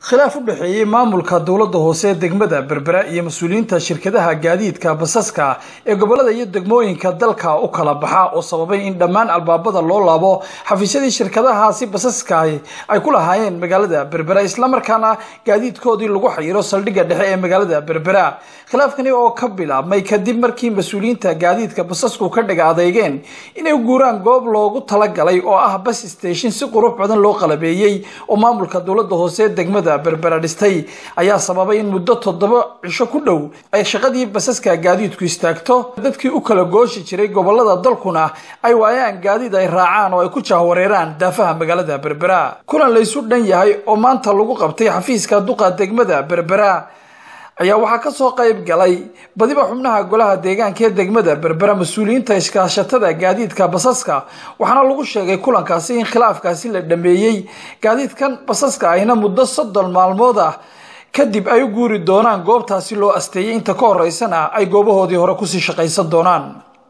khilaaf u dhexeeyey maamulka dowladda hoose ee degmada berbera iyo mas-uuliyiinta shirkadaha gaadiidka basaska ee gobolada iyo degmooyinka dalka u kala baxa oo sababay in dhammaan albaabada loo laabo xafiisyadii shirkadahaasi basaska ay ku lahaayeen magaalada berbera islamarkaana gaadiidkoodii lagu xayiro saldhigga dhexe ee magaalada berbera khilaafkani oo ka bilaabmay kadib markii mas-uuliyiinta gaadiidka basasku ka dhiga adeegeen inay guuraan goob loogu talagalay oo ah bas station si qurux badan loo qalabeeyey oo maamulka dowladda hoose ee degmada berbera dhistay ayaa sababay in muddo toddoba cisho ku dhow ay shaqadii basaska gaadiidku istaagto dadkii u kala gooshi jiray gobolada dalkuna ay waayaan gaadiid ay raacaan oo ay ku jahwareeraan daafaha magaalada berbera kulan laysu dhan yahay oo maanta lagu qabtay xafiiska duqa degmada berbera ayaa waxaa kasoo qayb galay badiba xubnaha golaha deegaanka ee degmada berbera mas-uuliyiinta iskaashatada gaadiidka basaska waxaana lagu sheegay kulankaasi in khilaafkaasi la dhameeyey gaadiidkan basaska ayna muddo soddon maalmood ah kadib ay u guuri doonaan goobtaasi loo asteeyay inta ka horeysana ay goobahoodii hore kusii shaqaysan doonaan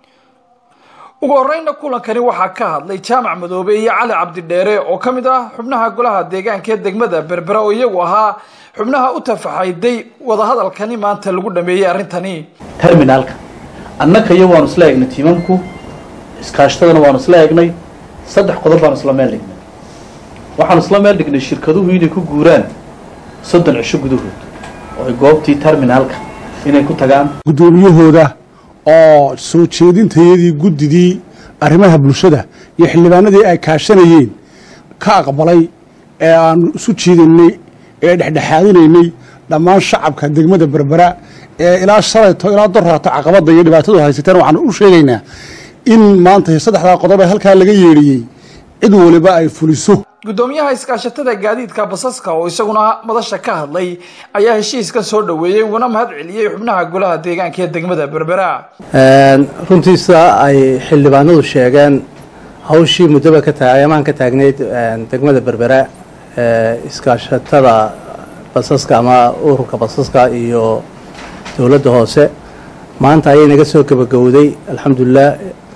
ugu horeyna kulankani waxaa ka hadlay jaamac madoobe iyo cali cabdidheere oo ka mid ah xubnaha golaha deegaanka ee degmada berbera oo iyagu ahaa xubnaha u tafaxayday wadahadalkani maanta lagu dhameeyey arrintani terminaalka annaka iyo waanu isla eegnay tiimamku iskaashtadana waanu isla eegnay saddex qodob baanu isla meel dhignay waxaanu isla meel dhignay shirkaduhu inay ku guuraan soddon cisho gudahood oo ay goobtii terminaalka inay ku tagaan guddoomiyahooda oo soo jeedintayadii guddidii arrimaha bulshada iyo xildhibaanadii ay kaashanayeen ka aqbalay ee aanu isu jiidaynay ee dhexdhexaadinaynay dhammaan shacabka degmada berbera ee ilaa shalayto ilaa doraato caqabadda iyo dhibaatadu haysateen waxaanu u sheegaynaa in maanta saddexdaa qodob ee halkaa laga yeedhiyey cid waliba ay fuliso guddoomiyaha iskaashatada gaadiidka basaska oo isaguna madasha ka hadlay ayaa heshiiskan soo dhaweeyey uguna mahad celiyey xubnaha golaha deegaanka ee degmada berbera runtiisa ay xildhibaanadu sheegeen hawshii muddoba ka taagay amaan ka taagnayd degmada berbera iskaashatada basaska ama ururka basaska iyo dowladda hoose maanta ayay naga soo gebagowday alxamdulilah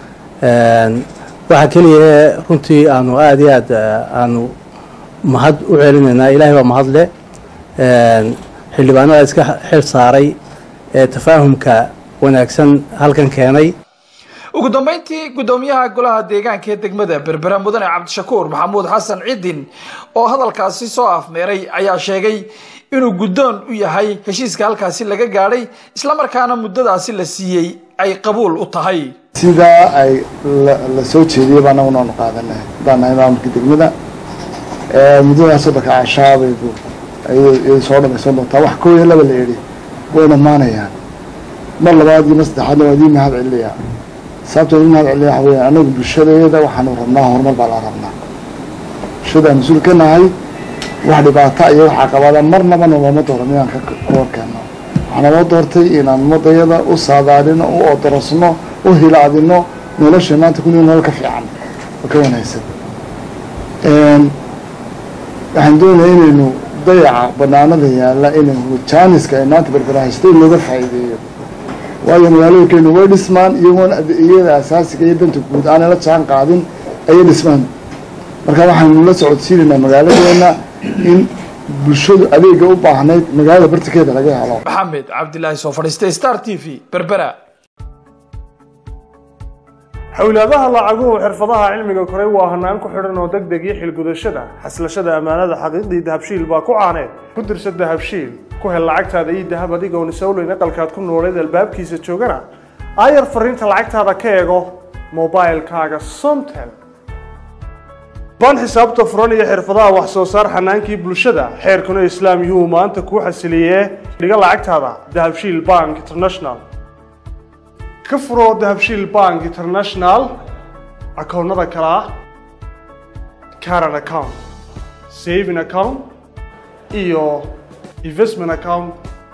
waxaa keliya runtii aanu aada iyo aad aanu mahad u celinaynaa ilaahay baa mahad leh xildhibaanada iska xil saaray ee tafaahumka wanaagsan halkan keenay ugu dambeyntii guddoomiyaha golaha deegaanka ee degmada berbera mudane cabdishakuur maxamuud xasan cidin oo hadalkaasi soo afmeeray ayaa sheegay inuu guddoon u yahay heshiiska halkaasi laga gaadhay islamarkaana muddadaasi la siiyey ay qabuul u tahay sidaa ay la soo jeediyay baa anaguna aanu qaadanay haddaan nahay maamulka degmada muddadaas soddonka cashaabaygu ayay soo dhamaysan doontaa wax koo iyo laba la idhi way dhammaanayaan mar labaad iyo mar saddexaadna waa idin mahad celinayaa sababta idin mahad celinaya waxa weya anagu bulshadeeda waxaanu rabnaa horumar baa la rabnaa bulshadaan mas-uul ka nahay wax dhibaata iyo wax caqabada marnaba noolama dooran inaan ka horkeenno waxaa naloo doortay inaan ummadayada u saadaadino u odorosno u hilaadino nolosha maanta kuniga nolol ka fiican oo ka wanaagsan waxaan doonaya inaynu dayaca banaanada yaalla inaynu jaaniska ay maanta berberahaystay looga faa'iideeyo waayo magaalooyinkeenu way dhismaan iyagoon iyada asaasiga iyo danta guud aanay la jaan qaadin ayay dhismaan marka waxaanu la socodsiinaynaa magaaladeena in bulshadu adeega u baahnayd magaalada bartikeeda laga helo maxamed cabdilaahi soo fadhiistay star t v berbera xowlaadaha lacaguhu xirfadaha cilmiga koray waa hanaan ku xidhan oo deg deg iyo xilgudashada xaslashada ammaanada xaqiiqdii dahabshiil baa ku caaneed ku dirsa dahabshiil ku hel lacagtaada iyo dahab adigoon isowleyn aqalkaad ku nooleed albaabkiisa joogana aayar fariinta lacagtaada ka eego mobilkaaga somtel baan xisaabta furan iyo xirfadaha wax soo saar xanaankii bulshada xeerkuna islaam yuhuu maanta kuu xasiliyee dhiga lacagtaada dahabshiil bank international ka furo dahabshiil bank international akoonnada kale ah caran account saving account iyo investment account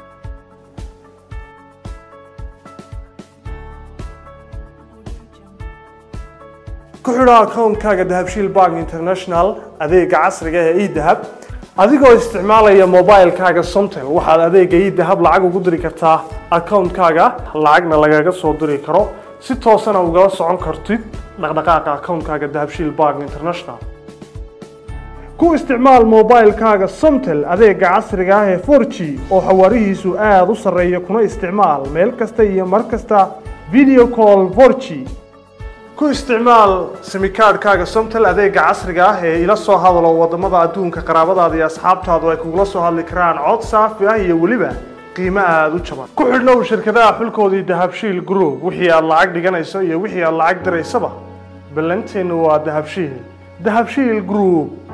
ku xidho akoonkaaga dahabshiil bank international adeega casriga ee edahab adigoo isticmaalaya mobilkaaga somtel waxaad adeega edahab lacag ugu diri kartaa akoonkaaga lacagna lagaga soo diri karo si toosana ugala socon kartid dhaqdhaqaaqa akoonkaaga dahabshiil bank international ku isticmaal mobilekaaga somtel adeega casriga ah ee 4g oo xawaarihiisu aada u sarreeya kuna isticmaal meel kasta iyo mar kasta video call 4g ku isticmaal simikaadhkaaga somtel adeega casriga ah ee ila soo hadalo wadamada adduunka qaraabadaada iyo asxaabtaadu ay kugula soo hadli karaan cod saafi ah iyo weliba qiimo aada u jaban ku xidhnow shirkadaha xulkoodii dahabshiil group wixii aad lacag dhiganayso iyo wixii aad lacag diraysaba ballanteennu waa dahabshiil dahabshiil group